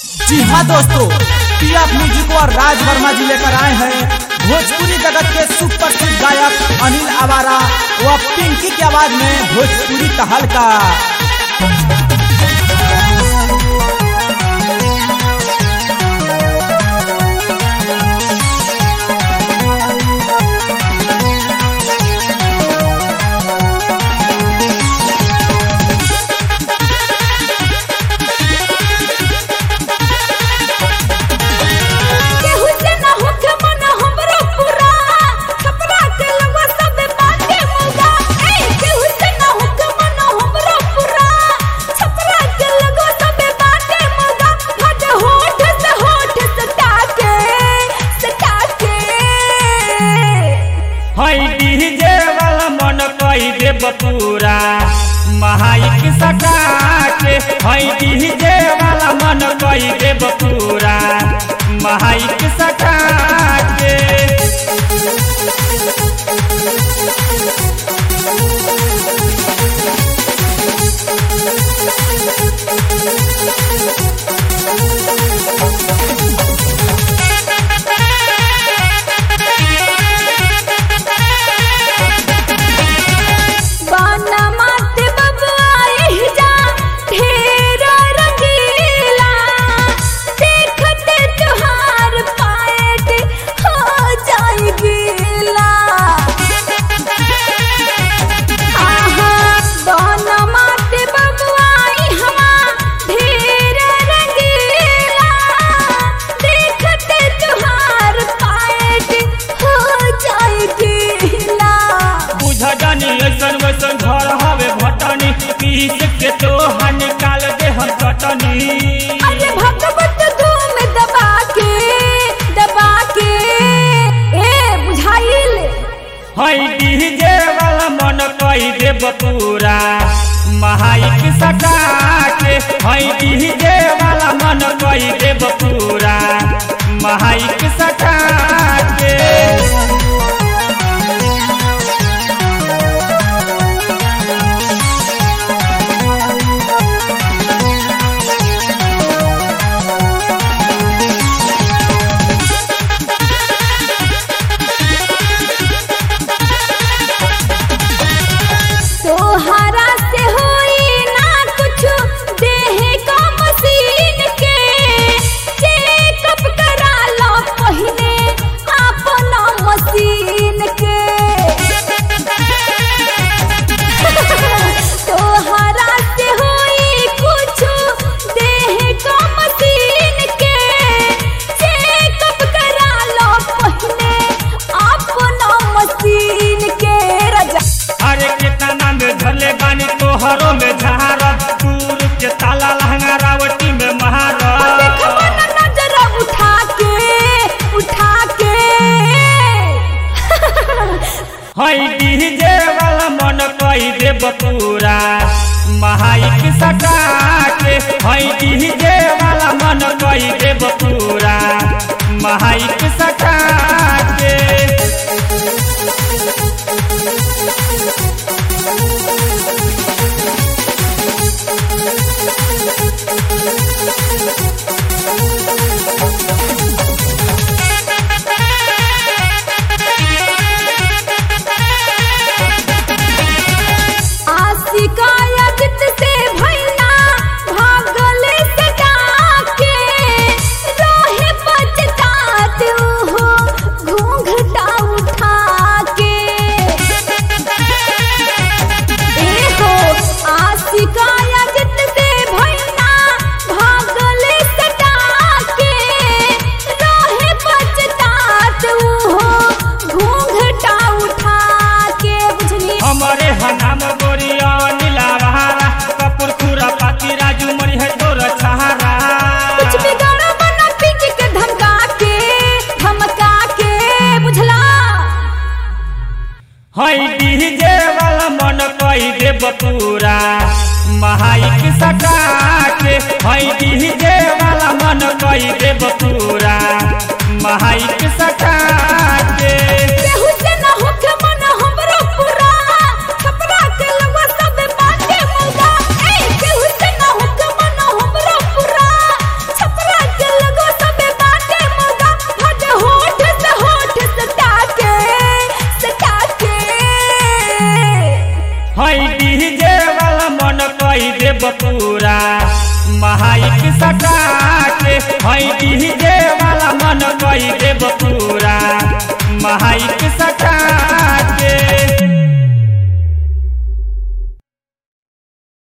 जी हाँ दोस्तों पीएफ म्यूजिक और राज वर्मा जी लेकर आए हैं भोजपुरी जगत के सुप्रसिद्ध गायक अनिल आवारा व पिंकी की आवाज में भोजपुरी का हल्का केहू से ना होखे मन हमरो पूरा छपरा के लगवा सबे बाटे मुगा ए केहू से ना होखे मन हमरो पूरा छपरा के लगवा सबे बाटे मुगा हट होठ से होठ सटा के सटा के हई डीजे वाला मन कई देब पूरा महाइक सटा के हई डीजे वाला मन कई देब पूरा महाइक सटा के बाना माते बबुआ एही जा ढेर रंगीला देखते तुहार पाएट हो जाई गीला आहा बाना माते बबुआ इहवा ढेर रंगीला देखते तुहार पाएट हो जाई गीला बुझ जानी ऐसन वैसन घर हवे भटनी पीस के तो निकाल दे हम चटनी अरे भगवत धूम दबा के दबा के ए बुझाइल हई डीजे वाला मन कई देब पूरा महाइक सटा के हई डीजे वाला मन कई देब पूरा महाइक सटा के तोहरा से होई ना कुछ देह का मशीन के चेकअप करा लो पहले अपना मशीन के तोहरा से होई कुछ देह का मशीन के चेकअप करा लो पहले अपना मशीन के रजा अरे कितना में धरले बानी तोहरों में झारब दूर के ताला लहंगा रावटी में महारब देखो ना नजर उठा के उठा के हई डीजे वाला मन कई देब पूरा महाइक सटा के हई डीजे वाला मन कई देब पूरा महाइक सटा के आशिका अजित से भैया भागले सटा के रहे पछतात हो घूंघटा उठा के ए हो आशिका अजित से भैया भागले सटा के रहे पछतात हो घूंघटा उठा के बुझनी हमारे हनाम गोरिया नीला बहारा कपूर खुरा पाती राजू मरी है तोर सहारा कुछ बिगाड़ा बना पीट के धमका के धमका के बुझला हई डीजे वाला मन कई देब पूरा महाइक सटा के हई डीजे वाला मन कई देब पूरा महाइक सटा के केहू से ना होखे मन हमरो पूरा छपरा के लगवा सबे बाटे मुगा ए केहू से ना होखे मन हमरो पूरा छपरा देब पूरा महाइक सटा के है डीजे वाला मन कई देब पूरा महाइक सटा